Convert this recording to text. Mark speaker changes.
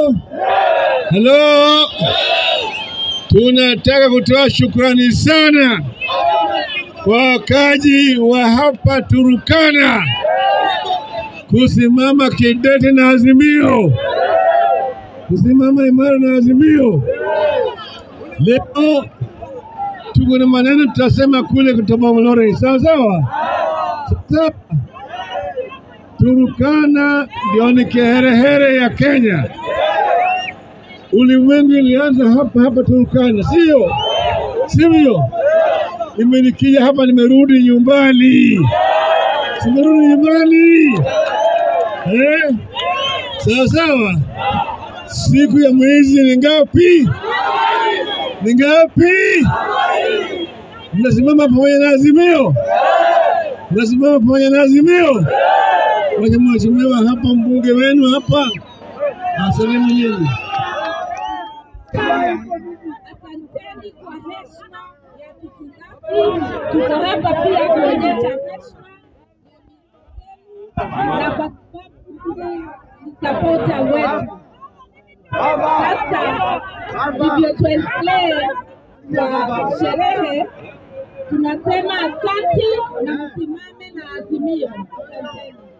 Speaker 1: halo, tunataka kutoa shukrani sana kwa wakaji wa hapa Turukana kusimama kidete na Azimio, kusimama imara na Azimio. Leo tuko na maneno tutasema kule kutoka Mlore, sawa sawa sawa. Turukana ndio ni kiherehere ya Kenya. Ulimwengu ilianza hapa hapa Turukana, sio sivyo? Nimenikija hapa, nimerudi nyumbani, simerudi nyumbani eh? Sawa sawa. Siku ya mwezi ni ngapi? Ni ngapi? Mnasimama pamoja na Azimio, mnasimama pamoja na Azimio. Wacha mheshimiwa hapa, mbunge wenu hapa asalimu nyinyi.
Speaker 2: Asanteni kwa heshima ya kitilafi. Tuko hapa pia kuonyesha heshima na kwa sababu ni sapota wetu. Sasa ndivyo tuendelee kwa sherehe, tunasema asante na msimame na Azimio. Asanteni.